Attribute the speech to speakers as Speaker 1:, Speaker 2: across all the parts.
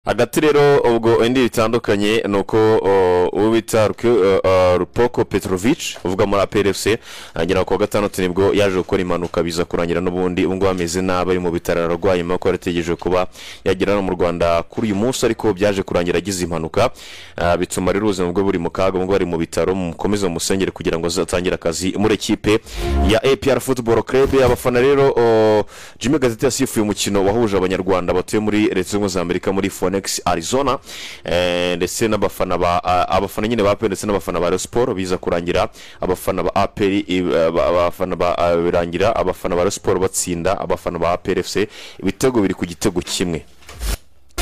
Speaker 1: hagati rero ubwo indi bitandukanye ni uko uwo bita rupoko petrovic uvuga muri aperi efuse agera ku wa gatandatu nibwo yaje gukora impanuka biza kurangira n'ubundi ubwo ameze nabi ari mu bitaro ararwaye nyuma yuko yarategereje kuba yagera hano mu rwanda kuri uyu munsi ariko byaje kurangira agize impanuka ah, bituma rero ubuzima bwe buri mu kaga ubwo ari mu bitaro mukomeze musengere kugira ngo azatangire akazi muri ekipe ya apr football club abafana rero o, jimmy gazeti yasifuye umukino wahuje abanyarwanda batuye muri leta zunze ubumwe za amerika muri fonex arizona eh, ndetse n'abafana ba a- abafana nyine ba apr ndetse n'abafana ba Rayon sport biza kurangira abafana ba apr i- eh, ba- abafana ba ah, birangira abafana ba Rayon sport batsinda abafana ba apr fc ibitego biri ku gitego kimwe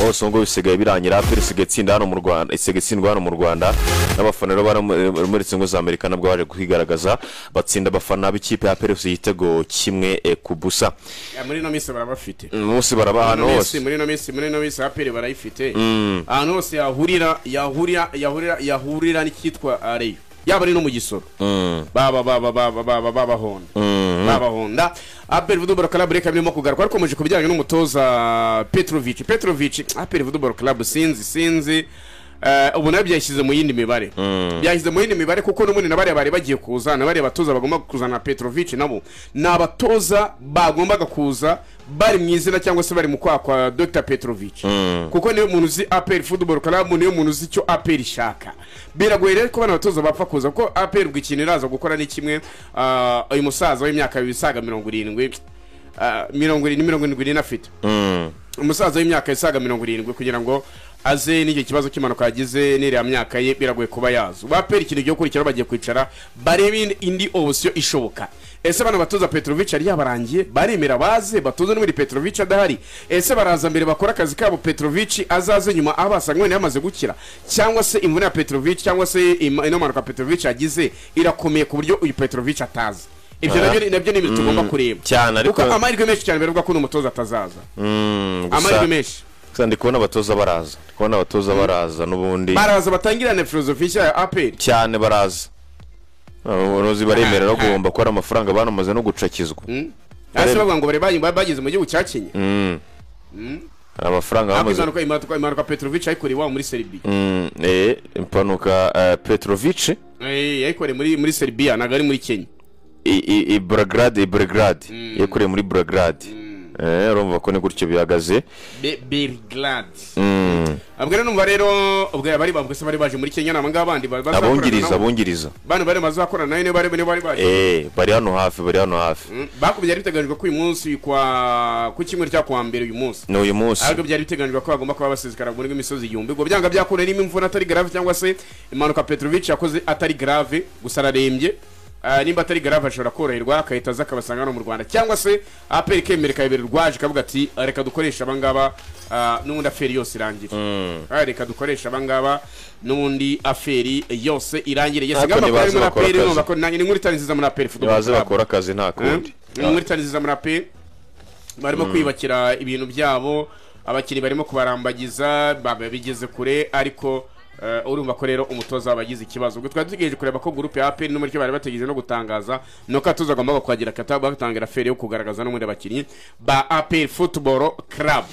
Speaker 1: hose ngo bisigaye birangira aperi isigaye itsinda hano mu rwanda isigaye itsindwa hano mu rwanda n'abafana rero bari mu- muri izi ngo za amerika nabwo baje kwigaragaza batsinda abafana b'ikipe ya aperi igitego kimwe eh, ku busa
Speaker 2: Ya, muri ino minsi barabafite
Speaker 1: umunsi baraba
Speaker 2: Muri
Speaker 1: ahantu
Speaker 2: ino minsi-
Speaker 1: hose
Speaker 2: muri ino minsi muri ino minsi aperi barayifite ahantu hose yahurira yahurira yahurira yahurira n'icyitwa ah, reyo yaba ari no mu gisoro baba baba baba baba babahonda babahonda aperi vuduboro karabu reka birimo kugaruka ariko muje ku bijyanye n'umutoza petrovic petrovic aperi vuduboro karabu sinzi sinzi Eh, ubu nabyo byashyize mu yindi mibare byashyize mu yindi mibare kuko n'ubundi na bariya bari bagiye kuza na bariya batoza bagomba kuzana petrovic nabo ni abatoza bagombaga kuza bari mu izina cyangwa se bari mu kwaha kwa dr petrovic kuko niyo muntu uzi aperi football club niyo muntu uzi icyo aperi ishaka biragoye rero ko bano batoza bapfa kuza kuko aperi ubwo ikintu iraza gukora ni kimwe ah, uyu musaza w'imyaka isaga mirongo irindwi ah, mirongo irindwi mirongo irindwi n'afite
Speaker 1: Mm.
Speaker 2: umusaza w'imyaka isaga mirongo irindwi kugira ngo aze n'icyo kibazo cy'impanuka yagize n'iriya myaka ye biragoye kuba yaza bapera ikintu gihe gukurikiraho bagiye kwicara barebe indi- indi opsiyo ishoboka ese bano batoza petrovic yari yabarangiye baremera baze batoze n'ubundi petrovic adahari ese baraza mbere bakora akazi kabo petrovic azaze nyuma aho basanga wenda yamaze gukira cyangwa se imvune ya petrovic cyangwa se im- ino mpanuka petrovic yagize irakomeye ku buryo uyu petrovic ataza ibyo
Speaker 1: Ah.
Speaker 2: nabyo nabyo ni ibintu tugomba
Speaker 1: Mm,
Speaker 2: kureba
Speaker 1: cyane, ariko-
Speaker 2: kuko amahirwe menshi cyane biravugwa ko uno mutoza atazaza
Speaker 1: Mm, gusa-
Speaker 2: amahirwe menshi
Speaker 1: gusa ndi kubona abatoza baraza ndi kubona abatoza baraza n'ubundi
Speaker 2: baraza batangirane filozofi nshya ya aperi
Speaker 1: cyane baraza abarozi baremera no guhomba ko ari amafaranga banamaze no gucakizwa
Speaker 2: hasi bavuga ngo bari bari- bari bageze mu gihugu cya kenya
Speaker 1: Mm. hari amafaranga
Speaker 2: ariko
Speaker 1: bamaze
Speaker 2: impanuka impanuka impanuka petrovic yayikoreye iwabo muri seribiya
Speaker 1: Mm, eh, impanuka eh, petrovic
Speaker 2: Eh, yayikoreye muri muri seribiya ntabwo ari muri kenya
Speaker 1: i- i- i Belgrade i Belgrade yakoreye muri Belgrade eh urumva ko ni gutyo bihagaze
Speaker 2: Be- belgrade
Speaker 1: Mm.
Speaker 2: abwo rero numva rero ubwo bari bambwe se bari baje muri kenya naba ngaba abandi ba- bazakorana
Speaker 1: abungiriza
Speaker 2: nabo.
Speaker 1: abungiriza
Speaker 2: bano bari bazakorana nayo niyo bari niyo bari baje
Speaker 1: eh bari hano hafi bari hano hafi
Speaker 2: Mm, bakubye byari biteganyijwe ko uyu munsi kwa ku kimwe cya kuwa mbere uyu munsi
Speaker 1: ni uyu munsi
Speaker 2: ahubwo byari biteganyijwe ko bagomba kuba basezekara muri imisozi igihumbi ngo byanga byakure niba imvune atari grave cyangwa se impanuka petrovic yakoze atari grave gusa ararembye Ah, nimba atari grave ashobora koroherwa akahita aza akabasanga hano mu rwanda cyangwa se aperi kemera ikayobera urwaje ikavuga ati "Ah, reka dukoreshe abangaba ah, n'ubundi aferi yose irangire Ah, reka dukoreshe abangaba n'ubundi aferi yose irangire
Speaker 1: Ariko
Speaker 2: yesiga amakuru
Speaker 1: nibaze
Speaker 2: ari muri
Speaker 1: bakora
Speaker 2: aperi
Speaker 1: akazi.
Speaker 2: numva ko nanjye ni inkuru itari nziza muri aperi
Speaker 1: baze bakora akazi nta kundi
Speaker 2: ni muri tariziza muri ape barimo kwiyubakira ibintu byabo abakinnyi barimo kubarambagiza ba- bigeze kure ariko eh, urumva ko rero umutoza wabo agize ikibazo ubwo twari dutegereje kureba ko gurupe ya aperi n'umuryo bari bategereje no gutangaza ni uko atoza agomba kuhagira kata batangira feri yo kugaragaza n'ubundi abakinnyi ba aperi futuboro karabu